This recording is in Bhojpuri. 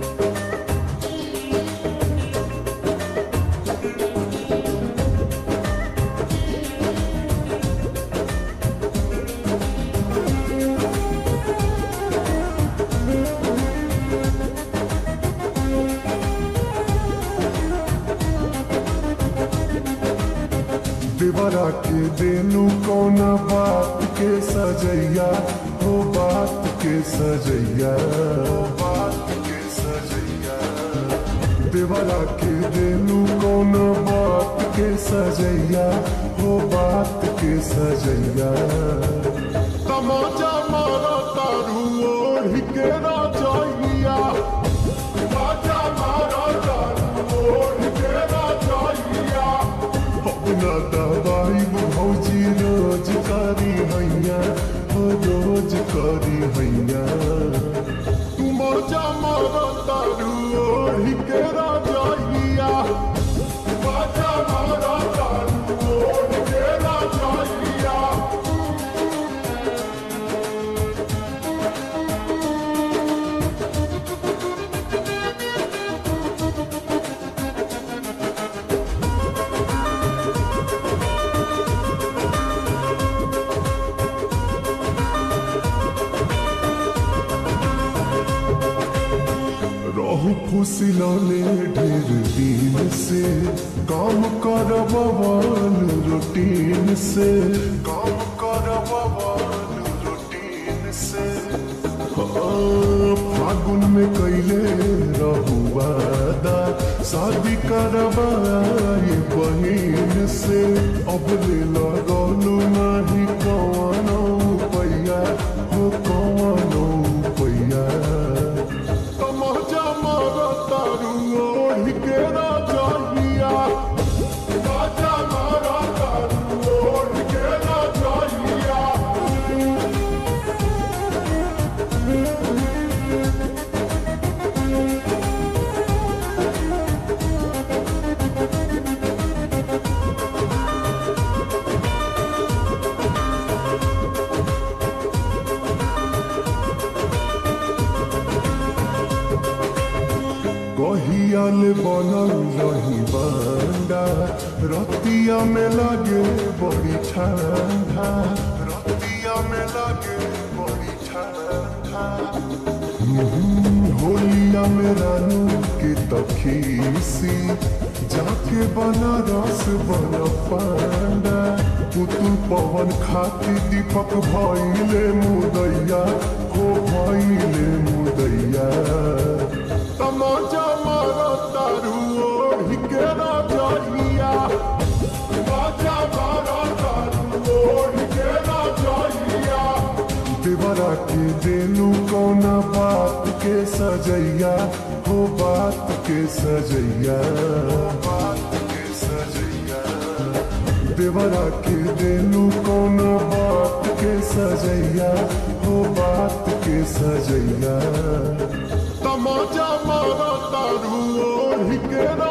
देवरा के देनु कौना बात के सजैया हो बात के सजैया बात के सजैया देवरा के देनु कौना बात के सजैया हो बात के सजैया तमाचा मारा तारू ओढ़ के राजैया तमाचा मारा तारू ओढ़ के राजैया अपना दवाई भौजी रोज करी हैया हो रोज करी हैया तू मजा मारा तारू ओढ़ के राजैया मजा मारा तारू ओढ़ के राजैया रहू फुसिलौले ढेर दिन से काम करबवन रूटीन से काम करबवन रूटीन से हाँ, फागुन में कैले रहू वादा शादी करवाई बहिन से अब ले लगलू नहीं कवनो पैया हो कवनो पैया तमाचा मारा तारू ओढ़ के राजैया तमाचा मारा तारू ओढ़ के राजैया कहियाल बनल रही बंडा रतिया में लगे बड़ी ठंडा रतिया में लगे बड़ी ठंडा हम्म, होलिया में रानू के तखीसी जाके बनारस बन पांडा पुतुल पवन खाती दीपक भइले मुदैया हो भइले मुदैया तमाचा मारा तारू ओढ़ के राजैया तमाचा मारा तारू ओढ़ के राजैया देवरा के देनु कौना बात के सजैया हो बात के सजैया बात के सजैया देवरा के देनु कौना बात के सजैया हो बात के सजैया तमाचा मारा तारू ओढ़ के